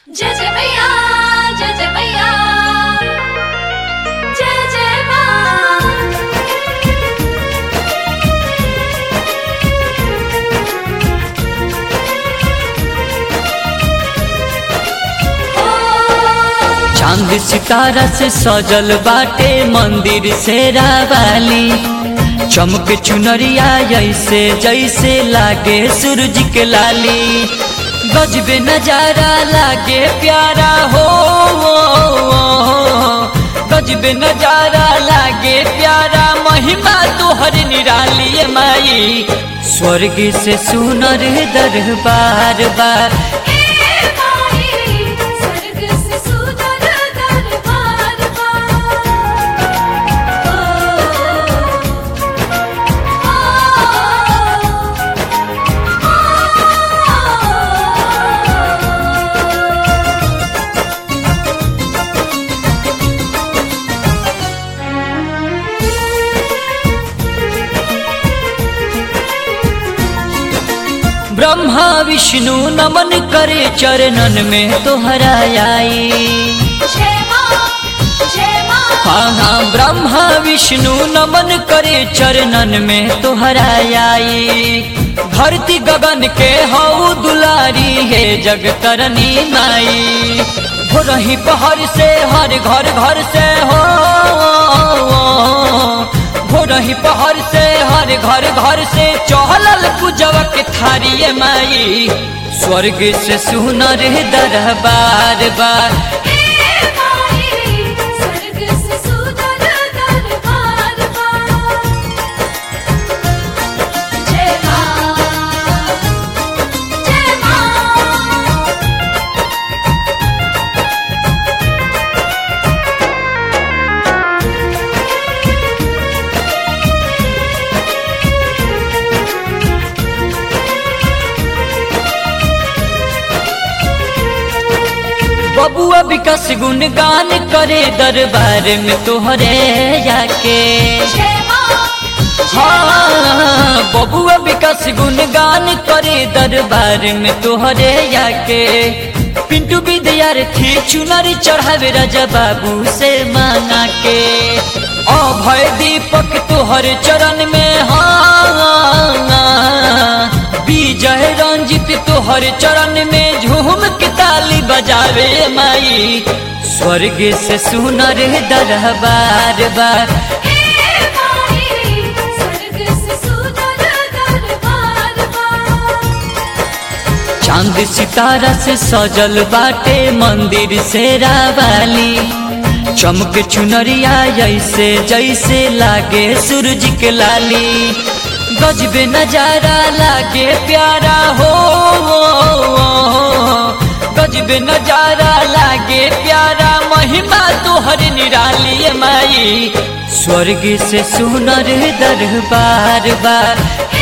जय जय मैया जय जय मैया जय जय माँ चांद सितारा से सजल बाटे मंदिर से रावाली चमक चुनरिया जैसे जैसे लागे सूरज के लाली गजबे नजारा लागे प्यारा हो गजबे नजारा लागे प्यारा महिमा तोहर निराली ए माई स्वर्ग से सुनर दरबार बार ए माई स्वर्ग से सुंदर दरबार ब्रह्मा विष्णु नमन करे चरणन में तोहरा आई जय माँ जय माँ हाँ हाँ ब्रह्मा विष्णु नमन करे चरणन में तोहरा आई धरती गगन के हऊ दुलारी है जग तरनी माई हो रही पहर से हर घर घर से हो हो रही पहर से हर घर घर से चहलल पूजवा के थारी माई स्वर्ग से सुनर दरबार बार ए माई स्वर्ग से सुंदर दरबार जय माँ जय माँ बबुआ विकास गुणगान करे दरबार में तोहरे जाके जय माँ हाँ बबुआ विकास गुणगान करे दरबार में तोहरे जाके पिंटू विद्यार्थी चुनरी चढ़ावे राजा बाबू से मांगा के अभय दीपक तोहर चरण में हाँ विजय रंजित तोहर चरण में झूम के ताली बजावे माई स्वर्ग से सुनर दरबार बार ए माई स्वर्ग से सुंदर दरबार चांद सितारा से सजल बाटे मंदिर से रावाली चमक चुनरिया जैसे जैसे लागे सूरज के लाली गजबे नजारा लागे प्यारा हो गजबे नजारा लागे प्यारा महिमा तोहर निराली माई स्वर्ग से सुनर दरबार बार